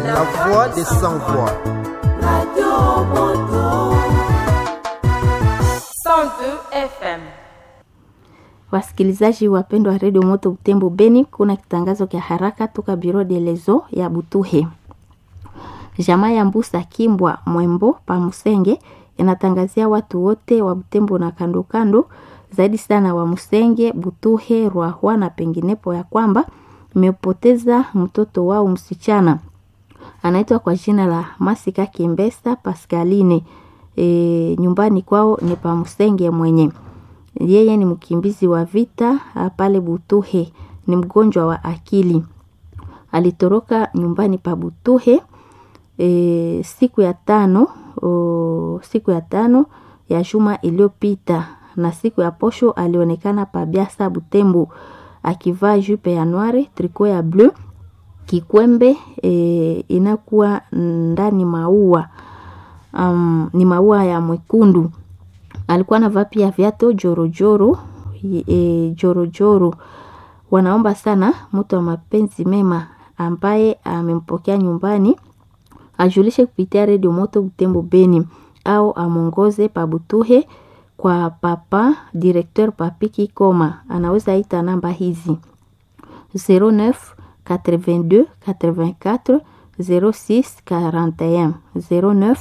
la voix des sans voix. Radio Moto. 102 FM. Wasikilizaji wapendwa wa redio Moto Butembo Beni, kuna kitangazo kya haraka toka Biro de Lezo ya Butuhe. Jamaa ya Mbusa Kimbwa Mwembo pa Musenge inatangazia watu wote wa Butembo na kando kando, zaidi sana wa Musenge, Butuhe, Rwahwa na penginepo ya kwamba imepoteza mtoto wao msichana anaitwa kwa jina la Masika Kimbesa Pascaline. E, nyumbani kwao ni pa Musenge mwenye yeye ni mkimbizi wa vita pale Butuhe, ni mgonjwa wa akili. Alitoroka nyumbani pa Butuhe e, siku ya tano o, siku ya tano ya juma iliyopita, na siku ya posho alionekana pa Biasa Butembo akivaa jupe ya noire, triko ya bleu, kikwembe e, inakuwa ndani maua um, ni maua ya mwekundu alikuwa anavaa pia viatu jorojoro e, jorojoro. Wanaomba sana mtu wa mapenzi mema ambaye amempokea nyumbani ajulishe kupitia redio Moto Butembo Beni au amwongoze pabutuhe kwa papa directeur Papiki Koma. Anaweza ita namba hizi 09 82 84 06 41 09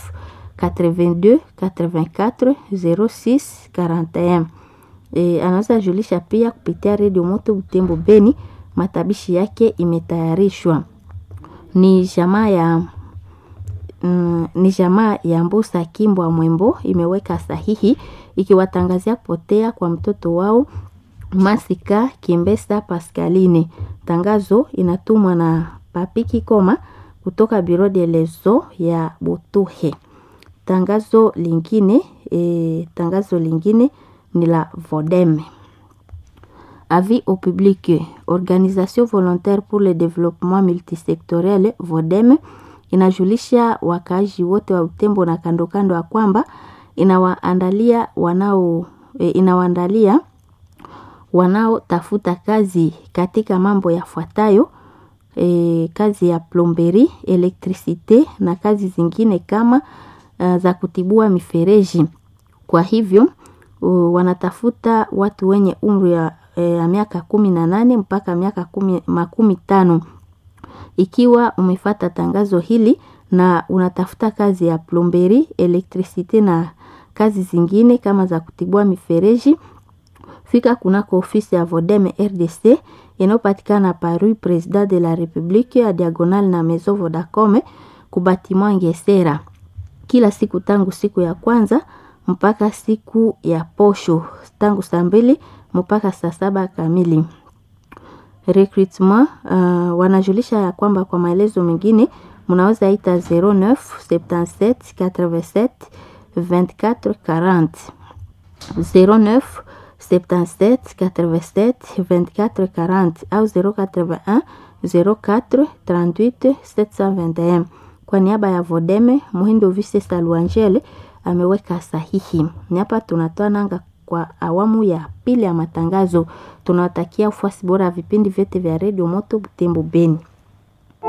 82 84 06 41. E, anaweza julisha pia kupitia redio Moto Butembo Beni. Matabishi yake imetayarishwa ni jamaa ya mm, ni jamaa ya Mbusa Kimbwa Mwembo imeweka sahihi ikiwatangazia kupotea kwa mtoto wao Masika Kimbesa Pascaline. Tangazo inatumwa na Papiki Koma kutoka Biro de Lezo ya Butuhe. Tangazo lingine e, tangazo lingine ni la Vodeme. Avis au public, organisation volontaire pour le développement multisectoriel Vodeme inajulisha wakaaji wote wa Utembo na kando kando ya kwamba inawaandalia wanao e, inawaandalia wanaotafuta kazi katika mambo yafuatayo e, kazi ya plomberi, elektrisite na kazi zingine kama uh, za kutibua mifereji. Kwa hivyo uh, wanatafuta watu wenye umri ya uh, miaka kumi na nane mpaka miaka kumi, makumi tano. Ikiwa umefata tangazo hili na unatafuta kazi ya plomberi, elektrisite na kazi zingine kama za kutibua mifereji, fika kunako ofisi ya Vodeme RDC inayopatikana Paris President de la Republique ya diagonal na Maison Vodacom kubatima Ngesera kila siku tangu siku ya kwanza mpaka siku ya posho tangu saa mbili mpaka saa saba kamili. Recruitment uh, wanajulisha ya kwamba kwa maelezo mengine mnaweza ita 09 77 87 24 40 09 77 87 24 40 au 081 04 38 721. Kwa niaba ya Vodeme Muhindo Vise Saluangele ameweka sahihi. Ni hapa tunatoa nanga kwa awamu ya pili ya matangazo. Tunawatakia ufuasi bora ya vipindi vyote vya redio Moto Butembo Beni.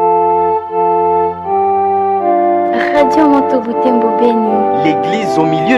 Radio Moto Butembo Beni. L'église au milieu